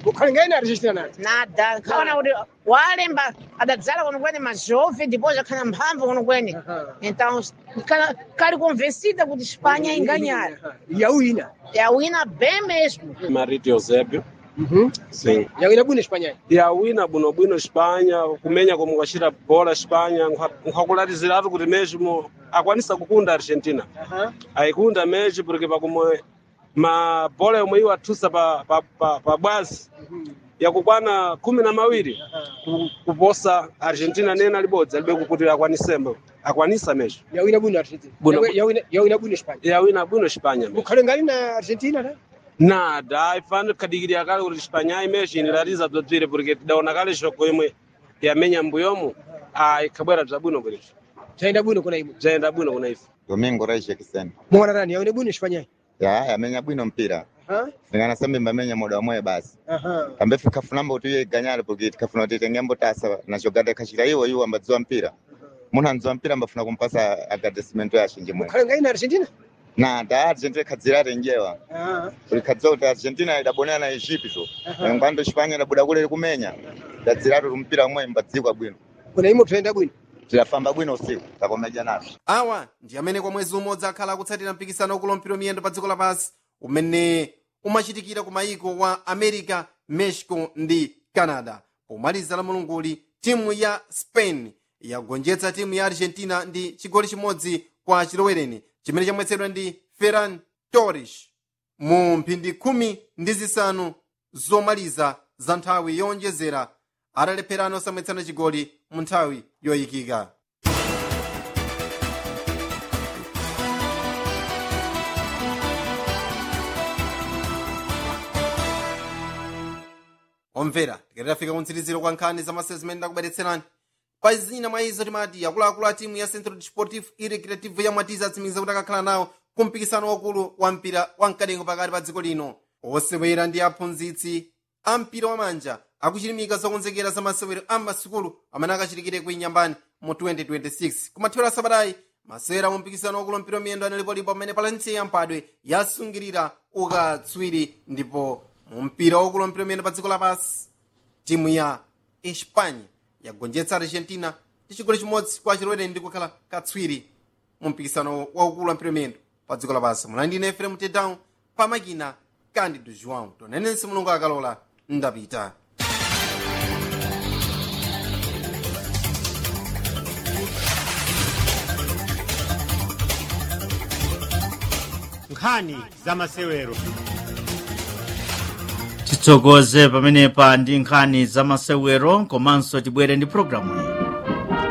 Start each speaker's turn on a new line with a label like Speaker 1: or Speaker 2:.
Speaker 1: mukhalengai na argentina nani
Speaker 2: nada khaona kuti walemba adadzala kuno kwene majove ndipo zakhala mphamvu kuno kwene
Speaker 1: Aha.
Speaker 2: então kala- kali convencida kuti espanha inganyara
Speaker 1: yawina
Speaker 2: yawina bem mesmo
Speaker 3: Marito Eusébio. Sim.
Speaker 1: yawina bwino espanha
Speaker 3: yawina bwinobwino espanha kumenya como kwacita bola espanha nkhakulatiziratu kuti mesmo akwanisa kukunda argentina aikunda mesmo porque pakumwe mabola yomwe iwo athusa pa, pa, pa, pa bwazi yakukwana khumi na mawiri ku- kuposa argentina nena libodzi alibe kuti akwanisema akwanisa mesmo
Speaker 1: yawina bwino argentina
Speaker 3: Bwino-
Speaker 1: Yawi- yawina- yawina bwino espanha
Speaker 3: yawina bwino espanha mesmo
Speaker 1: mukhalengali na argentina ta
Speaker 3: nada aifana tikadikirira kale kuti espanha imesmo inilatiza bzobzire porque tidaona kale shoko imwe yamenya mbuyomu ikhabwera bzabwino bwerezo
Speaker 1: zayenda bwino kuna imwe
Speaker 3: bzayenda bwino kuna ife
Speaker 4: Domingo Rais Jackson.
Speaker 1: mwana tani yawina bwino espanha
Speaker 4: Ya, yamenya bwino mpira.
Speaker 1: Aha,
Speaker 4: Singana sambi mbamenya muda wamwe basi.
Speaker 1: aha.
Speaker 4: Kambe fikafuna kuti iye ganyale porque tikafuna kuti tengembo tasa na jogada kashira iwo iwo ambadziwa mpira. Munhu andziwa mpira ambafuna kumpasa agradecement ya shinji mwe.
Speaker 1: mukhalengai na argentina
Speaker 4: Na da Argentina kadzira renjewa.
Speaker 1: Aha,
Speaker 4: Kuli kadziwa kuti Argentina idabonera na Egypto.
Speaker 1: aha.
Speaker 4: Ngwando Espanya idabuda kule kumenya. Dadzira kuti mpira umwe mbadzikwa bwino.
Speaker 1: kuna imwe toyenda bwino
Speaker 4: Tilafamba bwino usiku. Takomeja nazo.
Speaker 5: awa ndi amene kwa mwezi umodzi akhala akutsatira mpikisano wakulompera miyendo pa dziko lapansi umene umachitikira ku mayiko wa america mexico ndi canada pomaliza la mulunguli timu ya spain yagonjetsa timu ya argentina ndi chigoli chimodzi kwa chilowereni chimene chamwetsedwa ndi ferran torres mu mphindi khumi ndi zisanu zomaliza za nthawi yowonjezera atalepherana osamwetsana chigoli mu nthawi yoyikika omvera tikatafika kumtsiriziro kwa nkhani za masewera zimene ndakubweretserani pa zina mwa izo timati akuluakulu a timu ya centro desportivo e recreativo ya mwatiza atsimikiza kuti akakhala nawo ku mpikisano wakulu wa mpira wa mkadengo pakati pa dziko lino osewera ndi aphunzitsi a mpira wa manja akuchilimika zokonzekera za masewero a masukulu amene akachitikire ku inyambani mu 2026 kumathero asabatayi masewera mu mpikisano wakulu mpira miyendo analipolipo amene palansi yamphadwe yasungirira ukatswiri ndipo mu mpira wakulu mpira miyendo pa dziko lapansi timu ya espanya yagonjetsa argentina ndi chigoli chimodzi kwa chilowereni ndi kukhala katswiri mu mpikisano waukulu wa mpira miyendo pa dziko lapansi mulandine efrem tedown pamakina candido joão tonenense mulungu akalola ndapita
Speaker 6: nkhani za masewero
Speaker 7: titsogoze pamenepa ndi nkhani za masewero komanso tibwere ndi programu iyi